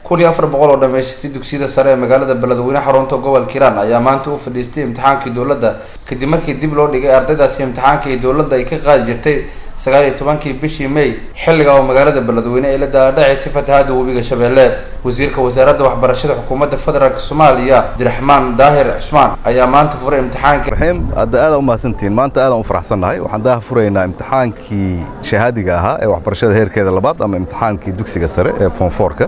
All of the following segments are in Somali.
kun iyo afar boqol oo dhamaysatay dugsiyada sare ee magaalada beledweyne xarunta gobolka hiiraan ayaa maanta u fadhiistay imtixaankii dowladda kadib markii dib loo dhigay ardaydaasi imtixaanka ee dowladda ay ka qaadi jirtay sagaal iyo tobankii bishii may xilliga oo magaalada beledweyne ay la daadhacaysay fatahaada webiga shabeelle wasiirka wasaaradda waxbarashada xukuumadda federaalk soomaaliya abdiraxmaan daahir cusmaan ayaa maanta furay imtixaankii raxiim hadda aadaan u mahadsantihiin maanta aadaan u faraxsannahay waxaan daha furaynaa imtixaankii shahaadiga ahaa ee waxbarashada heerkeeda labaad ama imtixaankii dugsiga sare ee foonfoorka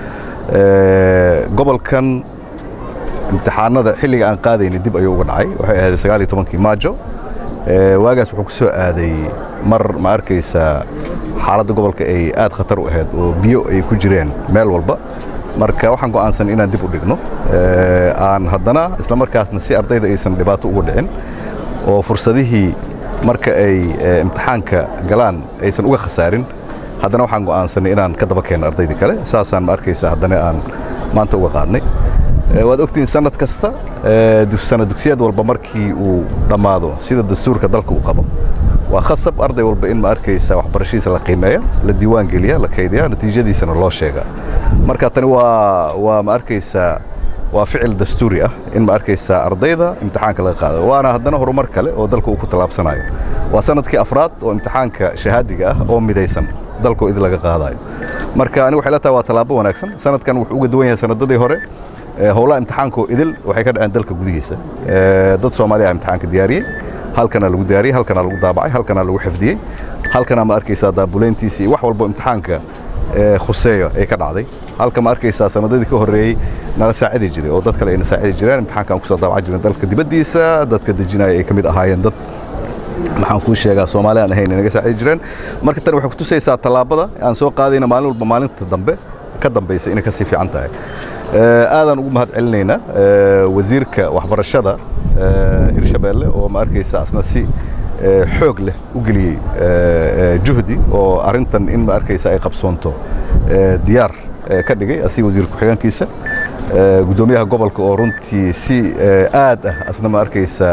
gobolkan imtixaanada xilliga aan qaadayna dib ayuu uga dhacay waxay ahayd sagaal iyo tobankii maajo waagaas wuxuu ku soo aaday mar ma arkaysaa xaaladda gobolka ay aad khatar u ahayd oo biyo ay ku jireen meel walba marka waxaan go'aansan inaan dib u dhigno aan haddana isla markaasna si ardayda aysan dhibaato uga dhicin oo fursadihii marka ay imtixaanka galaan aysan uga khasaarin haddana waxaan go'aansanay inaan ka daba keenno ardaydii kale saasaan ma arkaysa haddana aan maanta uga qaadnay waad ogtihiin sanad kasta sana dugsiyad walba markii uu dhammaado sida dastuurka dalka uu qabo waa khasab arday walba in ma arkaysa waxbarashadiisa la qiimeeya la diiwaan geliya la kaydiya natiijadiisana loo sheega marka tani waa waa ma arkaysaa waa ficil dastuuri ah in ma arkaysaa ardayda imtixaanka laga qaado waana haddana horumar kale oo dalka uu ku tallaabsanayo waa sanadkii afraad oo imtixaanka shahaadiga ah oo midaysan dalkoo idin laga qaadayo marka anigu waxay la tahay waa tallaabo wanaagsan sanadkan wuxuu uga duwan yahay sanadadii hore howlaha imtixaankoo idil waxay ka dhaceen dalka gudihiisa dad soomaaliya imtixaanka diyaariyey halkana lagu diyaariyey halkana lagu daabacay halkana lagu xifdiyey halkana ma arkaysaa daabuleyntiisa iyo wax walbo imtixaanka khuseeyo ay ka dhacday halka ma arkaysaa sanadadii ka horreeyey nala saacidi jiray oo dad kale ayna saacidi jireen imtixaanka aan kusoo daabacan jirin dalka dibaddiisa dadka dejinaya ay ka mid ahaayeen dad maxaan kuu sheegaa soomaali aan ahayn inaga saacidi jireen marka tani waxay kutusaysaa tallaabada aan soo qaadayna maalin walba maalinta dambe ka dambaysa inay ka sii fiican tahay aadaan ugu mahad celinaynaa wasiirka waxbarashada hirshabeelle oo ma arkaysa asna si xoog leh u geliyey juhdi oo arrintan in ma arkaysa ay qabsoonto diyaar ka dhigay asiga wasiir ku-xigeenkiisa guddoomiyaha gobolka oo runtii si aad ah asna ma arkaysa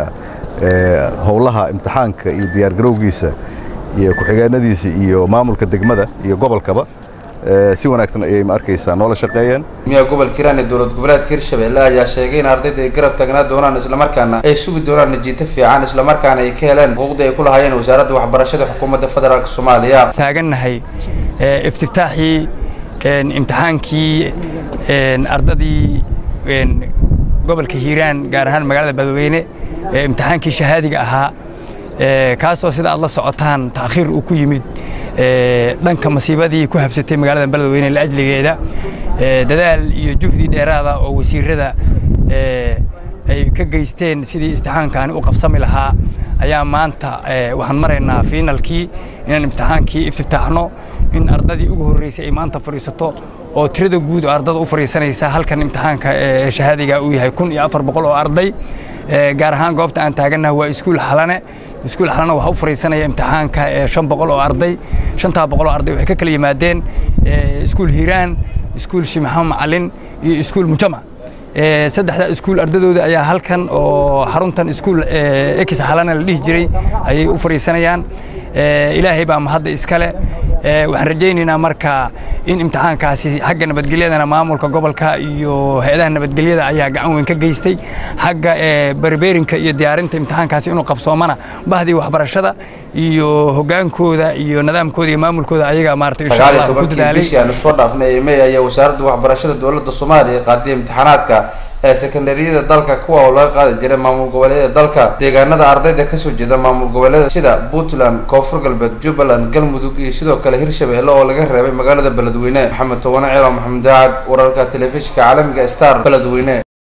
howlaha imtixaanka iyo diyaargarowgiisa iyo ku-xigeenadiisa iyo maamulka degmada iyo gobolkaba si wanaagsan ayay ma arkaysaa noola shaqeeyeen miyaa gobolka hiiraan ee dowlad goboleedka hirshabelle ayaa sheegay in ardayda ay garab taagnaa doonaan islamarkaana ay sugi doonaan najiito fiican islamarkaana ay ka heleen xuquuqdii ay ku lahaayeen wasaaradda waxbarashada xukuumadda federaalk soomaaliya taagannahay iftitaaxii imtixaankii ardadii gobolka hiiraan gaar ahaan magaalada beledweyne ee imtixaankii shahaadiga ahaa kaasoo sida aad la socotaan taakhiir uu ku yimid dhanka masiibadii ku habsatay magaalada beledweyne laajligeeda dadaal iyo juhdi dheeraada oo wasiirada ay ka geysteen sidii istixaankaani u qabsami lahaa ayaa maanta waxaan maraynaa fiinalkii inaan imtixaankii iftitaaxno in ardadii ugu horreysay ay maanta fadhiisato oo tirada guud oo ardada u fadhiisanaysa halkan imtixaanka shahaadiga uu yahay kun iyo afar boqol oo arday gaar ahaan goobta aan taagannaha waa iskuul xalane iskuul xalana waxaa u fariisanaya imtixaanka shan boqol oo arday shantaa boqol oo arday waxay ka kala yimaadeen iskuul hiiraan iskuul shimaxo macalin iyo iskuul mujamac saddexda iskuul ardadooda ayaa halkan oo xaruntan iskuul ekis xalana la dhihi jiray ayay u fadhiisanayaan ilaahay baa mahadda iskale waxaan rajaynaynaa marka in imtixaankaasi xagga nabadgelyadana maamulka gobolka iyo hay-adaha nabadgelyada ayaa gacan weyn ka geystay xagga berbeerinka iyo diyaarinta imtixaankaasi inuu qabsoomana bahdii waxbarashada iyo hogaankooda iyo nidaamkooda iyo maamulkooda ayaga maarata insha allah ku dadaalay bishii aanu soo dhaafnay may ayaa wasaaradda waxbarashada dowladda soomaaliya qaaday imtixaanaadka ee sekondariyada dalka kuwa oo laga qaadi jiray maamul goboleedyada dalka deegaanada ardayda kasoo jeeda maamul goboleeda sida puntland koonfur galbeed jubbaland galmudug iyo sidoo kale hirshabelle oo laga reebay magaalada beledweyne maxamed towane ciilo maxamed daacad wararka telefishinka caalamiga star beledweyne